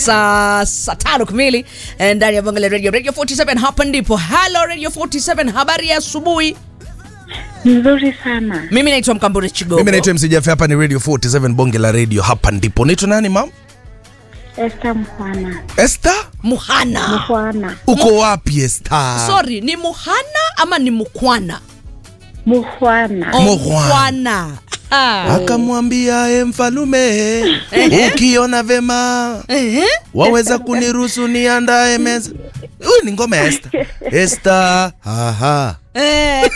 saa saa tano kamili eh, ndani ya Bonge la Radio Radio 47 hapa ndipo. Hello Radio 47, habari ya asubuhi. Nzuri sana. Mimi naitwa Mkambure Chigogo. Mimi naitwa MC Jeff, hapa ni Radio 47 bonge la radio, hapa ndipo. Naitwa nani mam? Esther Mhwana. Esther? Muhana. Mhwana. Uko wapi Esther? Sorry, ni Muhana ama ni Mukwana? Mhwana. Oh, Muhwana. Mukwana. Ah. Akamwambia e mfalume, ukiona vema Ehe. waweza kuniruhusu niandae meza. Huyu ni ngoma ya Esther. Esther, aha. Eh.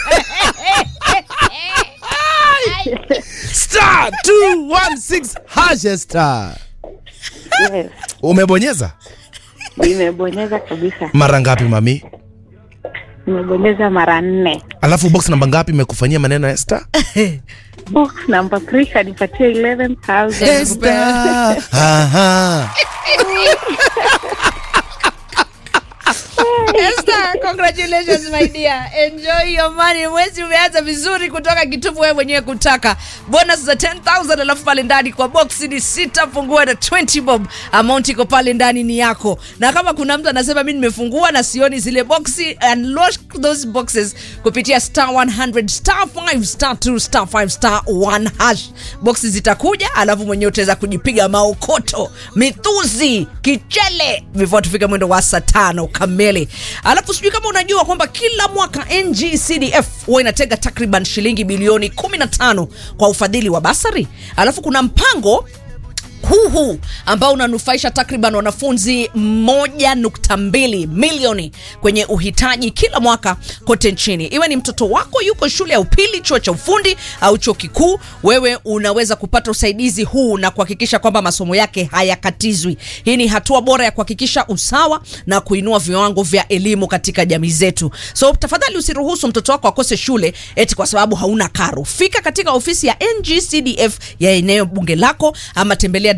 Star 216 hash Esther. Yes. Umebonyeza Nimebonyeza kabisa. mara ngapi mami? Nimebonyeza mara nne. Alafu box namba ngapi imekufanyia maneno ya Esther? Box number 3 kanipatia 11,000. Esther. Aha. Esther, congratulations my dear. Enjoy your money. Mwezi umeanza vizuri kutoka kitupu wewe mwenyewe kutaka. Bonus za 10,000 alafu pale ndani kwa box ni sita fungua na 20 bob. Amount iko pale ndani ni yako. Na kama kuna mtu anasema mimi nimefungua na sioni zile boxi unlock those boxes kupitia star 100 star 5 star 2 star 5 star 1 hash. Boxi zitakuja alafu mwenyewe utaweza kujipiga maokoto, mithuzi, kichele before tufike mwendo wa saa tano kamili. Alafu sijui kama unajua kwamba kila mwaka NGCDF huwa inatega takriban shilingi bilioni 15 kwa ufadhili wa basari. Alafu kuna mpango huu huu ambao unanufaisha takriban wanafunzi 1.2 milioni kwenye uhitaji kila mwaka kote nchini. Iwe ni mtoto wako yuko shule ya upili, chuo cha ufundi au chuo kikuu, wewe unaweza kupata usaidizi huu na kuhakikisha kwamba masomo yake hayakatizwi. Hii ni hatua bora ya kuhakikisha usawa na kuinua viwango vya elimu katika jamii zetu. So tafadhali usiruhusu mtoto wako akose shule eti kwa sababu hauna karo. Fika katika ofisi ya NGCDF ya eneo bunge lako ama tembelea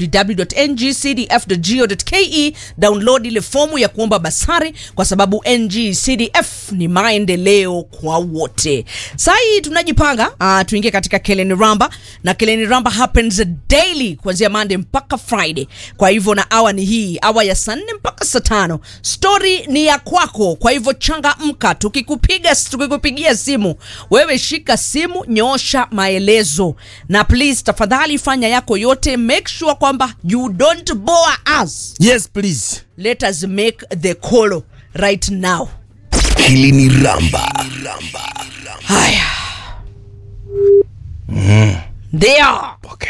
www.ngcdf.go.ke, download ile fomu ya kuomba basari, kwa sababu NGCDF ni maendeleo kwa wote. Saa hii tunajipanga uh, tuingie katika Keleni Ramba na Keleni Ramba happens daily kuanzia Monday mpaka Friday. Kwa hivyo na awa ni hii awa ya saa nne mpaka saa tano. Story ni ya kwako, kwa hivyo changamka. Tukikupiga tukikupigia simu, wewe shika simu, nyoosha maelezo na please, tafadhali fanya yako yote, make sure kwamba you don't bore us. Yes please. Let us make the call right now. Hili ni Ramba. Haya, ndio Okay.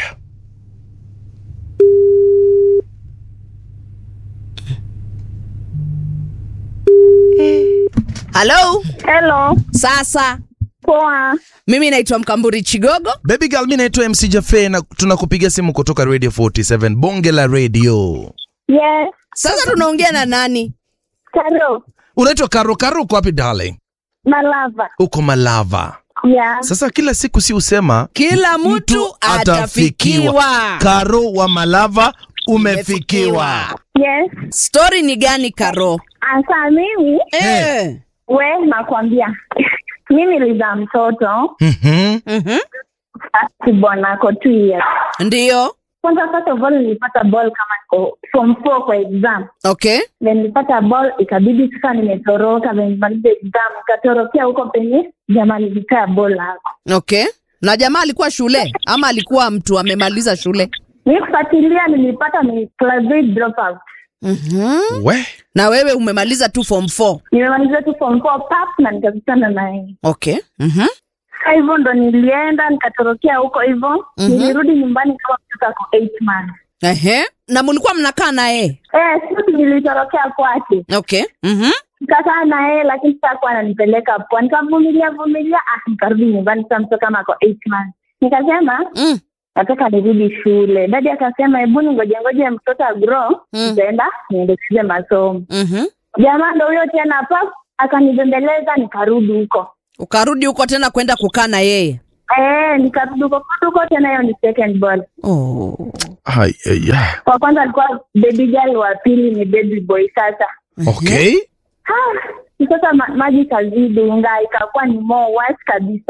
halo. Hello. Sasa Poa. mimi naitwa Mkamburi Chigogo. Baby girl, mi naitwa MC Jafe na tunakupigia simu kutoka Radio 47 bonge la radio. Yes. Sasa tunaongea na nani? Karo. Unaitwa Karo. Karo, uko wapi darling? Malava. Uko Malava. Yeah. Sasa kila siku si usema Kila mtu atafikiwa. Karo wa Malava umefikiwa. Yes. Stori ni gani Karo? Asa mimi Eh. we nakwambia. Mimi nilizaa mtoto Mhm. Mhm. kibwanako two years. Ndio. Kwanza first of all nilipata ball kama niko form 4 kwa exam. Okay. Then nilipata ball ikabidi sasa nimetoroka then nimaliza exam nikatorokea huko penye jamaa nilikaa ball hapo. Okay. Na jamaa alikuwa shule ama alikuwa mtu amemaliza shule? Nikufuatilia nilipata ni class 8 dropout. Mhm. We. Na wewe umemaliza tu form 4. Nimemaliza tu form 4 pap na nikakutana naye. Okay. Mhm. Sasa hivyo ndo nilienda nikatorokea huko hivyo. Mhm. Nilirudi nyumbani kama mtoto ako 8 months. Ehe. Na mlikuwa mnakaa naye? Eh, sisi nilitorokea kwake. Okay. Mhm. Nikakaa na yeye lakini sasa hakuwa ananipeleka poa. Nikavumilia vumilia, ah, nikarudi nyumbani sasa mtoto kama ako 8 months. Nikasema Mm. nataka nirudi shule. Dadi akasema hebu ngoja ngoja mtoto agrow, Mm. nitaenda niendekeze masomo. Mhm. Jamaa ndo huyo tena pap akanibembeleza nikarudi huko. Ukarudi huko tena kwenda kukaa na yeye. Eh, nikarudi huko kurudi huko tena hiyo ni second ball. Oh. Hai, ai, ai. Wa kwanza alikuwa baby girl, wa pili ni baby boy sasa. Okay. Ah, sasa ma, maji kazidi unga ikakuwa ni more worse kabisa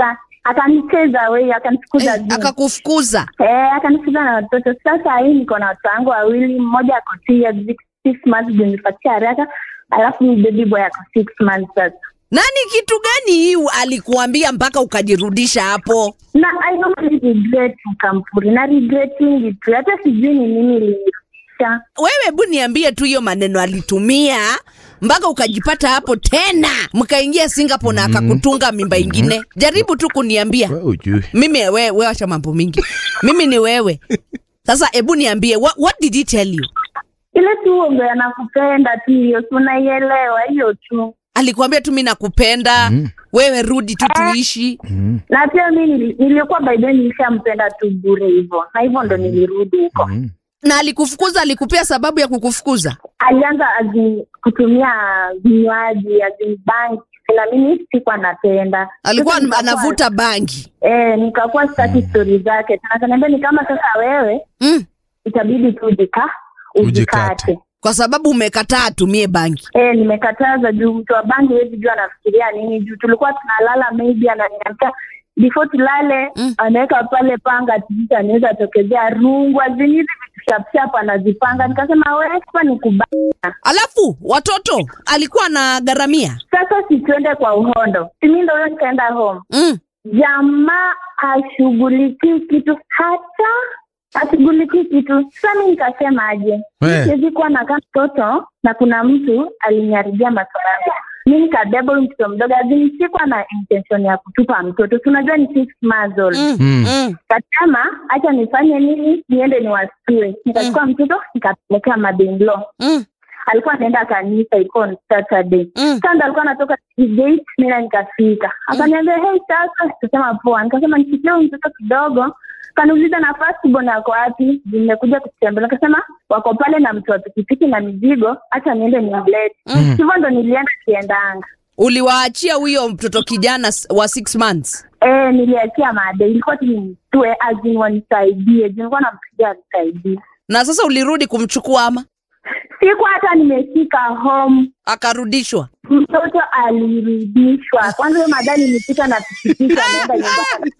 akanicheza away akanifukuza Eh, juu akakufukuza Eh, akanifukuza na watoto. Sasa hii niko na watoto wangu wawili, mmoja ako two years six, six months ndio nipatia haraka, alafu baby boy ako six months sasa. nani kitu gani hii alikuambia mpaka ukajirudisha hapo Na I don't really regret Kampuri, na regretting it. Hata sijui ni nini ilinirudisha. wewe hebu niambie tu hiyo maneno alitumia mpaka ukajipata hapo tena mkaingia singapore na akakutunga mimba ingine jaribu tu kuniambia Wewe ujui. mimi we, we wacha mambo mingi mimi ni wewe sasa hebu niambie what, what did he tell you Ile tu uongo anakupenda tu hiyo, si unaielewa hiyo tu. alikuambia tu mi nakupenda Mm. wewe rudi tu tuishi Mm, Na pia mi nili- nilikuwa by then nilishampenda tu bure hivyo, na hivyo ndo nilirudi huko. mm. na alikufukuza alikupea sababu ya kukufukuza alianza azi kutumia vinywaji azi banki na mimi sikuwa napenda alikuwa Sasa nikakuwa- anavuta bangi eh, nikakuwa sitaki stori zake tena kaniambia ni kama sasa wewe mm. itabidi tu ujika Ujikate. ujikate kwa sababu umekataa atumie bangi Eh, nimekataza juu mtu wa bangi hawezi jua anafikiria nini juu tulikuwa tunalala maybe ananiambia before tulale Mm. anaweka pale panga tijita anaweza tokezea rungu azini hizi vitu shapshap anazipanga nikasema wewe kwa ni kubaya alafu watoto alikuwa na garamia sasa situende kwa uhondo simi ndo huyo nikaenda home mm. jamaa ashughulikii kitu hata ashughulikii kitu sasa mi nikasema aje We. siwezi kuwa nakaa mtoto na kuna mtu aliniharibia masomo yangu mi nikabeba huyu mtoto mdogo azini sikuwa na intention ya kutupa mtoto tunajua ni six months old Mm. Mm. Mm. kasema hacha nifanye nini niende niwastue nikachukua mtoto nikapelekea mother-in-law Mm. alikuwa anaenda kanisa ilikuwa on saturday Mm. sasa ndo alikuwa anatoka gate mina nikafika akaniambia hey sasa nikasema poa nikasema nifikie huyu mtoto kidogo kaniuliza na firstborn yako wapi nimekuja kutembea nikasema wako pale na mtu wa pikipiki na mizigo hacha niende nimlete Mm. hivyo ndo nilienda kiendanga uliwaachia huyo mtoto kijana s- wa six months Eh, niliachia made ilikuwa tu nimtue azin wanisaidie juu nilikuwa nampigia anisaidie na sasa ulirudi kumchukua ama siku hata nimefika home akarudishwa mtoto alirudishwa kwanza huyo madani nipita na pikipiki anaenda nyumbani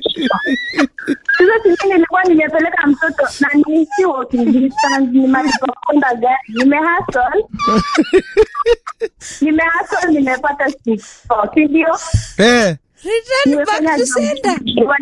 sasa simi nilikuwa nimepeleka mtoto na niisi walking distance nimalipokonda gari nimehasol nimehasol nimepata six sindio Eh, return back to sender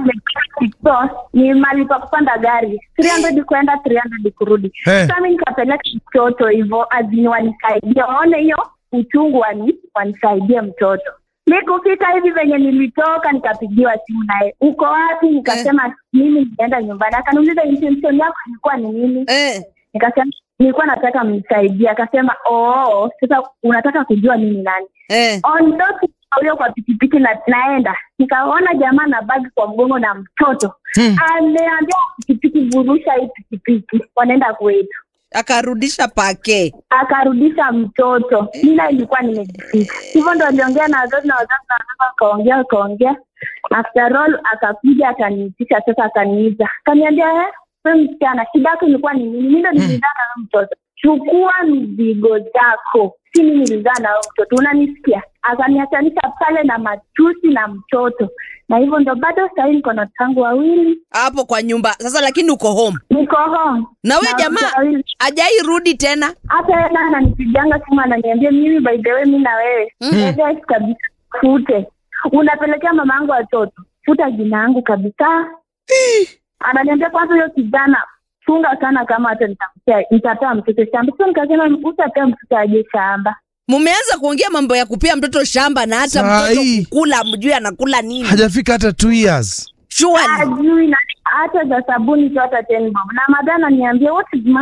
ni mali pa kupanda gari 300 kwenda 300 kurudi Eh. sasa mi nikapeleka mtoto hivyo azini wanisaidia waone hiyo uchungu wani wanisaidie mtoto mi kufika hivi venye nilitoka nikapigiwa simu naye uko wapi nikasema mimi nimeenda nyumbani akaniuliza intention yako ilikuwa ni nini eh. nikasema nilikuwa nataka mnisaidie akasema oo sasa unataka kujua mimi nani Eh. ondoki huyo kwa pikipiki na, naenda nikaona jamaa na bagi kwa mgongo na mtoto Hmm. ameambia pikipiki vurusha hii pikipiki wanaenda kwetu akarudisha pake akarudisha mtoto mina ilikuwa nimejifika hivyo ndo aliongea na wazazi na wazazi na wazazi wakaongea wakaongea after all akakuja akaniitisha sasa akaniiza akaniambia "Eh, wewe msichana shida yako ilikuwa ni nini mi ndo nilizaa na huyo mtoto chukua mizigo zako si mi nilizaa na huyo mtoto unanisikia akaniachanisha pale na matusi na mtoto na hivyo ndo bado sahii niko na tangu wawili hapo kwa nyumba sasa lakini uko home niko home na we Na jamaa watoto wawili. ajairudi tena hata yeye naye ananipiganga simu ananiambia mimi by the way mi na wewe mm. kabisa fute unapelekea mama yangu watoto futa jina yangu kabisa ananiambia kwanza huyo kijana chunga sana kama hata nitampea nitapea mtoto shamba sio nikasema utapea mtoto aje shamba mumeanza kuongea mambo ya kupea mtoto shamba na hata Saa mtoto hii. kukula mjui anakula nini hajafika hata two years surely ajui na hata za sabuni tu hata ten bob na madhana niambia what is